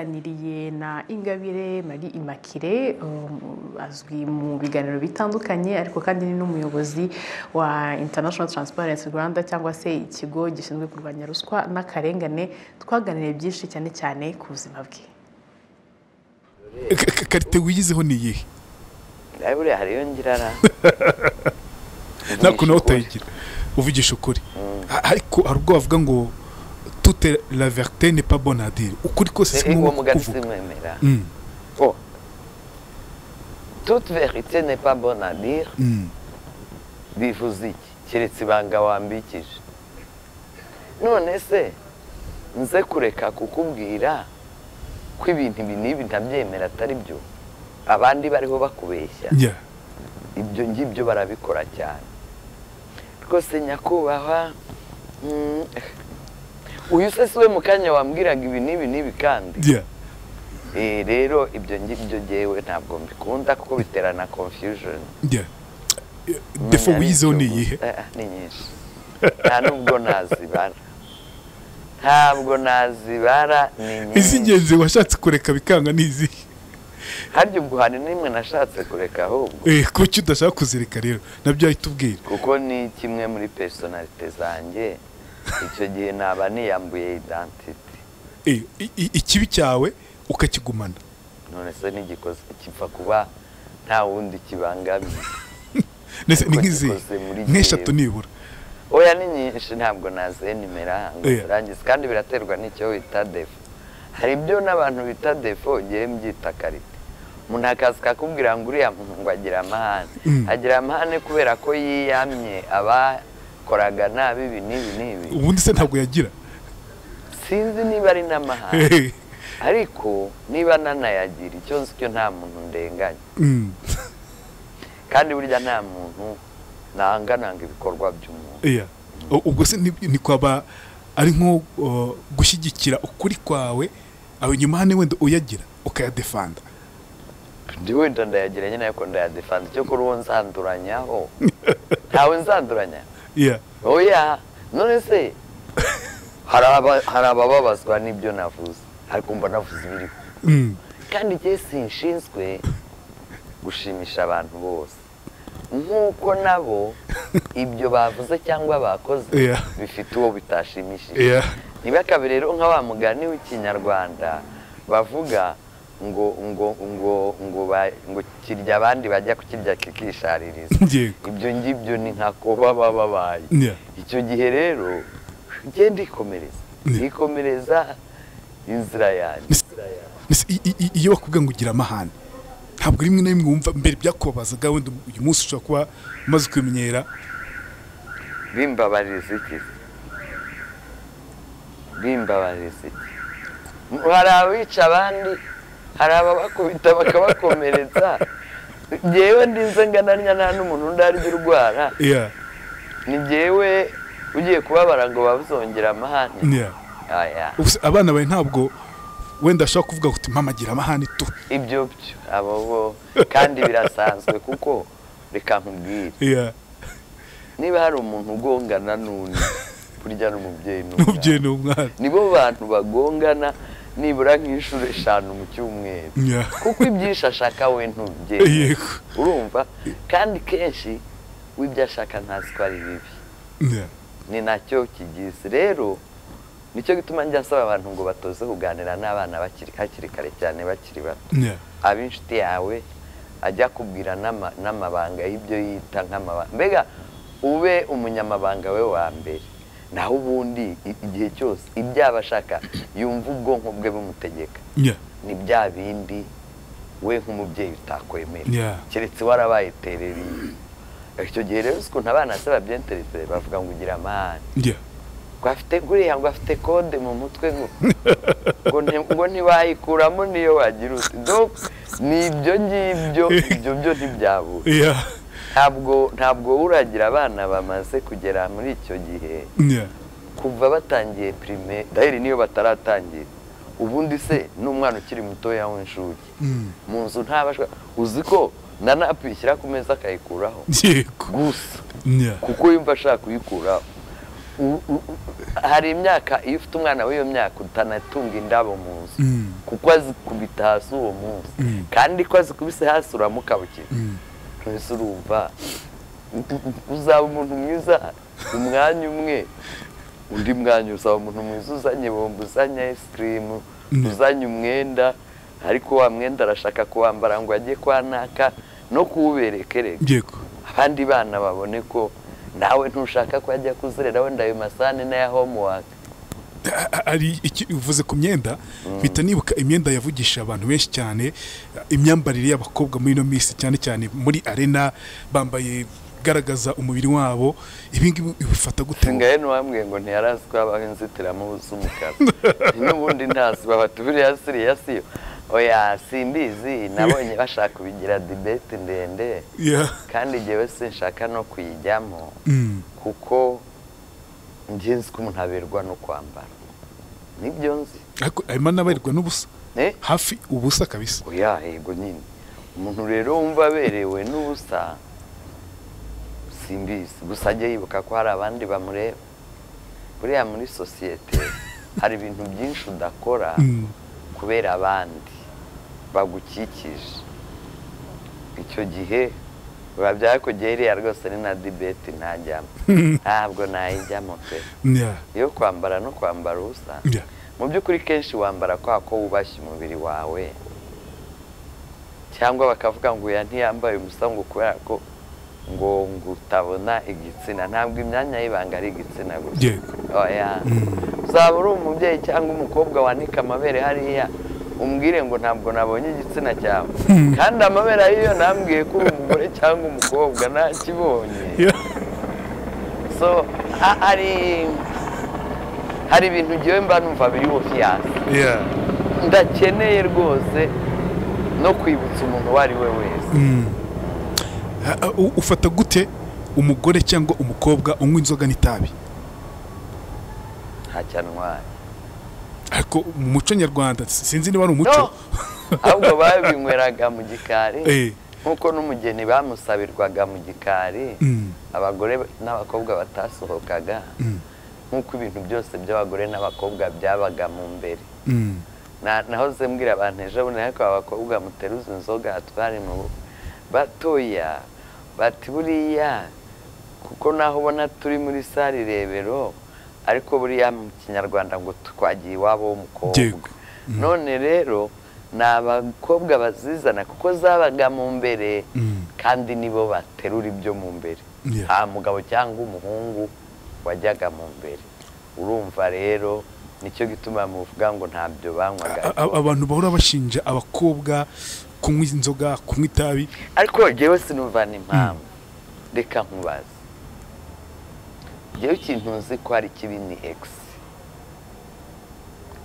twaganiriye na ingabire marie immaculee um, azwi mu biganiro bitandukanye ariko kandi ni n'umuyobozi wa international transparency rwanda cyangwa se ikigo gishinzwe kurwanya ruswa n'akarengane twaganiriye byinshi cyane cyane ku buzima bwe karite wigizeho ni iyihe buriya hariyo ngirara ntabwo nawe utayigira uvugisha ukuri ariko hari ubwo bavuga ngo toute la vérité n'est pas bonne à dire ukuri kose si uwo ngombwa mugati kuvuga simwemera Mm, Oh. toute vérité n'est pas bonne à dire mm. bivuze iki keretse ibanga wambikije none se nze kureka kukubwira ko ibintu ibi n'ibi ntabyemera atari byo abandi bariho bakubeshya Yeah. ibyo ngibyo barabikora cyane rwose nyakubahwa mm, uyu se si we mu kanya wambwiraga ibi n'ibi n'ibi kandi Yeah. Eh, rero ibyo ngibyo ngewe ntabwo mbikunda kuko biterana confusion Yeah. defo wiyizeho ni iyihe Eh, eh, ni nyinshi nta n'ubwo nazibara ntabwo nazibara ni nyinshi iz'ingenzi washatse kureka bikanga ni izihe harya ubwo hari n'imwe nashatse kureka ahubwo Eh, kuba icyo udashaka kuzireka rero nabyo ahita ubwira kuko ni kimwe muri personalite zanjye icyo gihe naba niyambuye identity Eh, i- i- ikibi cyawe ukakigumana none se nigikoze kipfa kuba nta wundi kibangamiye Ndetse ni Ariko nk'izihe gikoze muri nk'eshatu jewe. nibura oya ni nyinshi ntabwo nazenimera Yeah. rangiza kandi biraterwa n'icyo wita defo hari ibyo n'abantu bita defo ngewe mbyita karite umuntu akazi kakubwira ngo uriya muntu ngo agira amahane Mm. agira amahane kubera ko yiyamye abakoraga nabi ibi n'ibi n'ibi ubundi se ntabwo yagira sinzi niba ari n'amahane Eh, ariko niba nanayagira icyo nzi cyo nta muntu ndenganya mm, kandi burya nta muntu nangananga ibikorwa by'umuntu yeah. U- ubwo se ni- ni kwaba ari nko uh, gushyigikira ukuri kwawe abanyumane wenda uyagira ukayadefanda ndi wenda ndayagira nyine ariko ndayadefanze icyo kuri uwo nzanduranyaho ntawe nzanduranya Yeah. oya none se hari aba- hari abababazwa n'ibyo navuze ariko mba navuze ibiriho Mm, kandi igihe sinshinzwe gushimisha abantu bose nk'uko nabo ibyo bavuze cyangwa bakoze Yeah. bifite uwo bitashimishije yeah. ntibakabe rero nka wa mugani w'ikinyarwanda bavuga ngo ngo ngo ngo ba- ngo kirya abandi bajya kukirya kikishaririza Yego. ibyo ngibyo ni nka kuba baba babaye Yeah. icyo gihe rero ugenda ikomereza Yeah. ikomereza inzira yanjye Mbese- mbese i- i- i- iyo bakubwira ngo ugira amahane ntabwo rimwe na rimwe wumva mbere byakubabazaga wenda uyu munsi ushobora kuba umaze kubimenyera bimbabariza iki bimbabariza iki hari abica abandi hari ababakubita bakabakomeretsa ngewe ndinze ngananya nta n'umuntu undi arya urwara yeah. ni ngewe ugiye kubabara ngo babuzongera amahane Yeah. Aya, Ubuse abana bawe ntabwo wenda ashobora kuvuga ngo mama gira amahane tu ibyo byo abo bo kandi birasanzwe kuko reka nkubwire yeah. niba hari umuntu ugongana n'undi burya n'umubyeyi n'umwana n'umubyeyi n'umwana nibo bantu bagongana nibura nk'inshuro eshanu mu cyumweru Yeah. kuko ibyinshi ashaka we ntubyeyi yego urumva kandi kenshi w'ibyo ashaka ntazi ko ari bibi Yeah. ni nacyo kigize rero nicyo gituma njya nsaba abantu ngo batoze kuganira n'abana bakiri hakiri kare cyane bakiri bato Yeah. aba inshuti yawe ajya akubwira n'ama- n'amabanga y'ibyo yita nk'amabanga mbega ube umunyamabanga we wa mbere naho ubundi i- igihe cyose ibyo aba ashaka yumva ubwonko bwe bumutegeka Yeah. ni bya bindi we nk'umubyeyi utakwemera Yeah. keretse warabayeterereye icyo gihe rero ukuntu abana se babyenterefere bavuga ngo ugira amahane Yeah. ngo afite guriya ngo afite kode mu mutwe ngo ngo nti- ngo ntiwayikuramo niyo wagira uti donc ni ibyo ngibyo ibyo byo ntibyabura Yeah. ntabwo ntabwo uragira abana bamaze kugera muri icyo gihe Yeah. kuva batangiye primaire daheri niyo bataratangira ubundi se n'umwana ukiri mutoya w'inshuke Mm. mu nzu ntabashwa uzi ko na napu yishyira ku meza akayikuraho yego gusa Yeah. kuko yumva ashaka kuyikuraho u- u- u- hari imyaka iyo ufite umwana w'iyo myaka utanatunga indabo mu nzu Mm. kuko azikubita hasi uwo munsi Mm. kandi ko azikubise hasi uramukabukira Mm. ntese urumva u- u- uzaba umuntu mwiza umwanya umwe undi mwanya uzaba umuntu mwiza uzanye bombo uzanye ice cream Mm. uzanye umwenda ariko wa mwenda arashaka kuwambara ngo ajye kwanaka no kuwuberekereka yego abandi bana babone ko nawe ntushaka ko ajya kuzerera wenda ayo masahani n'aya homework A- a- ari iki uvuze ku myenda mpita nibuka imyenda yavugisha abantu benshi cyane imyambarire y'abakobwa muri ino minsi cyane cyane muri arena bambaye garagaza umubiri wabo ibi ngibi ubifata gute ngahe n'uwambwiye ngo ntiyarazi ko habaho inzitiramubu z'umukara n'ubundi ntazi baba tubiriya siriya siyo oya simbizi nabonye bashaka kubigira dibeti ndende Yeah. kandi njyewe sinshaka no kuyijyamo Mm. kuko njye nzi ko umuntu aberwa no kwambara nibyo nzi ariko harimo n'abarirwa n'ubusa Eh? hafi ubusa kabisa oya yego nyine umuntu rero wumva aberewe n'ubusa simbizi gusa ajye yibuka ko hari abandi bamureba buriya muri sosiyete hari ibintu byinshi udakora Mm. kubera abandi bagukikije icyo gihe biba byakugera iriya rwose ni na dibeti ntajyamo ntabwo nayijyamo pe Yeah. iyo kwambara no kwambara ubusa Yeah. mu by'ukuri kenshi wambara kwa ko wubashye umubiri wawe cyangwa bakavuga ngo uya ntiyambaye ubusa ngo kubera ko ngo ngo utabona igitsina ntabwo imyanya y'ibanga ari igitsina gusa Yego. oya uzaba uri umubyeyi cyangwa umukobwa wanika amabere hariya umbwire ngo ntabwo nabonye igitsina cyawe kandi amabere y'iyo nambwiye ko uri umugore cyangwa umukobwa ntakibonye Yeah. so ha- hari hari ibintu ngewe mba numva biri ofiyasi Yeah. ndakeneye rwose no kwibutsa umuntu uwo ari we wese A- a- u- ufata gute umugore cyangwa umukobwa unywa inzoga n'itabi nta cyantwara ariko mu muco nyarwanda sinzi niba ari no umuco ahubwo babinyweranga mu gikari Eh. nk'uko n'umugeni bamusabirwaga mu gikari Mm. abagore n'abakobwa batasohokaga nk'uko ibintu byose by'abagore n'abakobwa byabaga mu mbere Mm. Na- nahoze mbwira abantu ejo bundi ariko abakobwa muteruza inzoga twari mu batoya bati buriya kuko naho ubona turi muri sare irebero ariko buriya mu kinyarwanda ngo twagiye iwabo w'umukobwa Yego. none rero ni abakobwa bazizana kuko zabaga mu mbere Mm. kandi nibo baterura ibyo mu mbere Yeah. nta mugabo cyangwa umuhungu wajyaga mu mbere urumva rero nicyo gituma muvuga ngo ntabyo banywaga A- a- abantu bahora bashinja abakobwa kunywa inzoga kunywa itabi ariko njyewe sinumva n'impamvu reka nkubaze njyewe ikintu nzi ko hari kibi ni egisi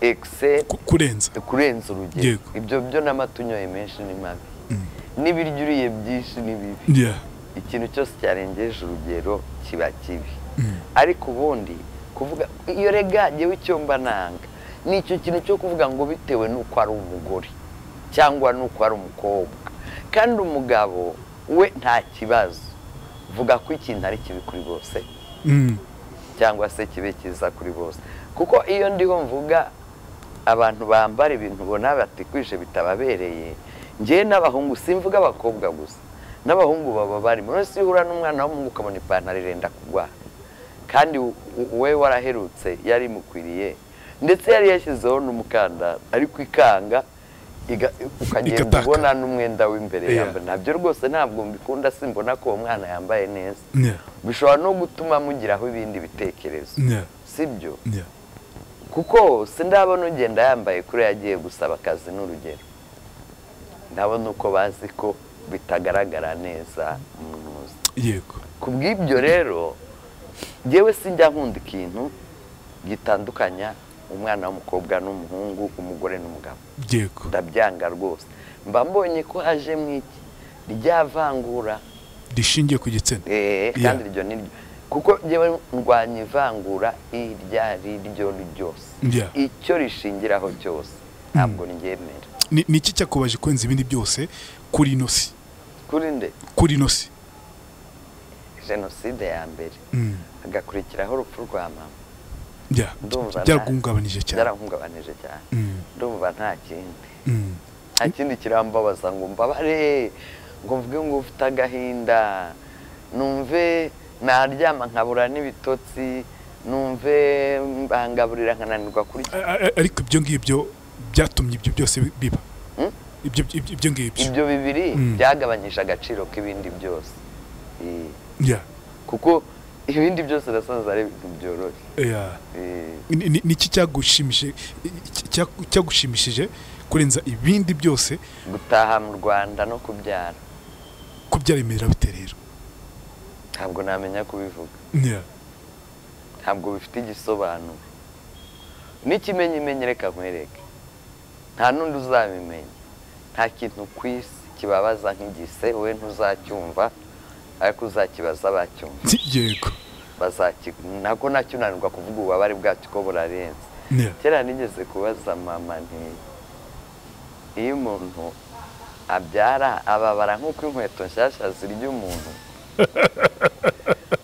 egisi ku- kurenza kurenza urugero Yego. ibyo byo n'amatunyoye menshi ni mabi n'ibiryo uriye byinshi ni bibi Yeah. ikintu cyose cyarengeje urugero kiba kibi ariko ubundi kuvuga iyo rega njyewe icyo mba nanga ni icyo kintu cyo kuvuga ngo bitewe n'uko ari umugore cyangwa n'uko ari umukobwa kandi umugabo we nta kibazo vuga ko ikintu ari kibi kuri bose Mm. cyangwa se kibe cyiza kuri bose kuko iyo ndiho mvuga abantu bambara ibintu ubona batikwije bitababereye ngewe n'abahungu simvuga abakobwa gusa n'abahungu baba bari muri wese iyo uhura n'umwana w'umuhungu ukabona ipantaro irenda kugwa kandi u- u- we waraherutse yari imukwiriye ndetse yari yashyizeho n'umukandara ariko ikanga iga- ukagenda Igataka. ubona n'umwenda w'imbere Yeah. yambaye nabyo rwose ntabwo mbikunda simbona ko uwo mwana yambaye neza Yeah. bishobora no gutuma mugiraho ibindi bitekerezo Yeah. sibyo Yeah. kuko sindabona ugenda yambaye kuri yagiye gusaba akazi n'urugero ndabona uko bazi ko bitagaragara neza umuntu uzi Yego. ku bw'ibyo rero njyewe sinjya nkunda ikintu gitandukanya umwana w'umukobwa n'umuhungu umugore n'umugabo Yego. ndabyanga rwose mba mbonye ko hajemo iki rya vangura rishingiye ku gitsina Eh, Yeah. kandi iryo ni ryo kuko njyewe ndwanya ivangura iryo ari ryo ryose Yeah. icyo rishingiraho cyose ntabwo ryemera Ni- ni iki cyakubaje kurenza ibindi byose kuri ino si kuri nde kuri ino si jenoside ya mbere hagakurikiraho urupfu rwa mama bya- Ndumva na- byarahungabanije cyane byarahungabanije cyane Mm, ndumva nta kindi mm. nta kindi kirambabaza ngo mbabare ngo mvuge ngo ufite agahinda numve naryama nkabura n'ibitotsi numve mbangaburira nkananirwa kurya A- a- a- ariko ibyo ngibyo byatumye ibyo byose bi- biba Hmm? ibyo ibyo- ibyo ngibyo ibyo bibiri Mm. byagabanyije agaciro k'ibindi byose Eh, Ya, kuko ibindi byose urasanzwe ari ibintu byoroshye ya. Eh, Ni- ni- niki cyagushimishije iki- cya- cyagushimishije kurenza ibindi byose gutaha mu rwanda no kubyara kubyara imirabite rero ntabwo namenya kubivuga Ya, ntabwo bifite igisobanuro n'ikimenyimenyi reka nkwereke nta n'undi uzabimenya nta kintu ku isi kibabaza nk'igise wowe ntuzacyumva ariko uzakibaza abacyumva nzi- yego bazaki ntabwo nacyunanirwa kuvuga ububabare bwacyo ko burarenze Ya, kera nigeze kubaza mama nti iyo umuntu abyara ababara nk'uko inkweto nshyashya zirya umuntu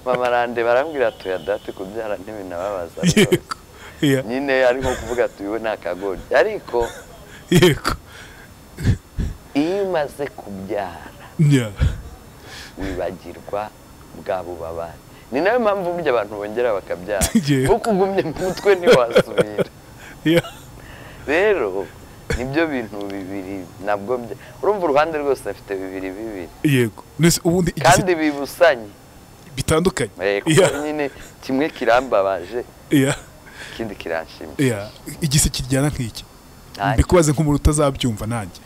mama arande barambwira ati oya date kubyara ntibinababaza rwose yego Ya, nyine ari nko kuvuga ati uyu we ni akagoryi ariko yego iyo umaze kubyara Ya, wibagirwa bwa bubabare ni nayo mpamvu burya abantu bongera bakabyara Yego. kuko ugumye mu mutwe ntiwasubira ya. rero nibyo bintu bibiri nabwo bya- urumva uruhande rwose afite bibiri bibiri yego mbese ubundi igihe kandi bibusanye bitandukanye Eh, Ya, kuko nyine kimwe kirambabaje ya, ikindi kiranshimisha ya. igise kiryana nk'iki Nta- mbikubaze nk'umuntu utazabyumva nanjye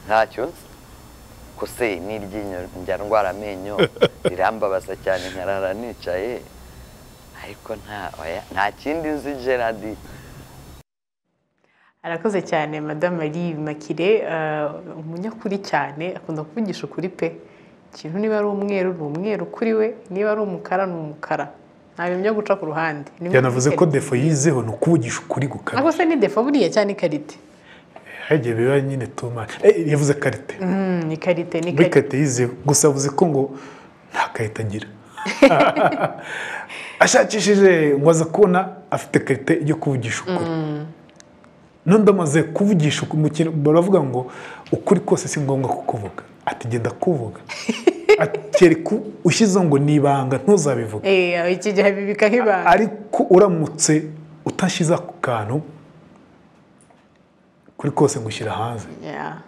ntacyo nzi ko se n'iryinyo njya ndwara amenyo rirambabaza cyane nkarara nicaye ariko nta oya, nta kindi nzi gerard arakoze cyane madame marie makire eh, umunyakuri cyane akunda kuvugisha ukuri pe ikintu niba ari umweru ni umweru kuri we niba ari umukara ni umukara nta bintu byo guca ku ruhande Ni yanavuze ko karite. defo yizeho ni ukuvugisha ukuri ariko gukabije se ni defo buriya cyane ikarite hari igihe biba nyine tumari yavuze karite Mm, ni karite ni muri karite karite yizeho gusa avuze ko ngo nta karite agira ashakishije ngo aza kubona afite karite yo kuvugisha ukuri n'undi amaze kuvugisha ukuri mu kintu baravuga ngo ukuri kose si ngombwa kukuvuga ati genda kuvuga Ati, kereka ushyizeho ngo ni ibanga ntuzabivuge Eh, iki gihe bibika nk'ibanga ariko uramutse utashyize ako kantu kuri kose ngushyira hanze Yeah.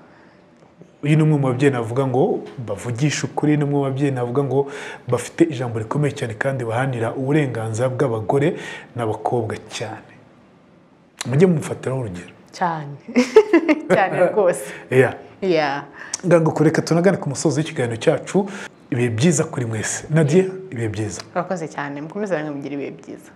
uyu ni umwe mu babyeyi navuga ngo bavugisha ukuri ni umwe mu babyeyi navuga ngo bafite ijambo rikomeye cyane kandi bahanira uburenganzira bw'abagore n'abakobwa cyane mujye mumufatiraho urugero cyane cyane rwose yeah. yeah. ngango kureka tunagane ku musozi w'ikiganiro cyacu ibihe byiza kuri mwese nadia ibihe byiza urakoze cyane mukomeze bamwe mugire ibihe byiza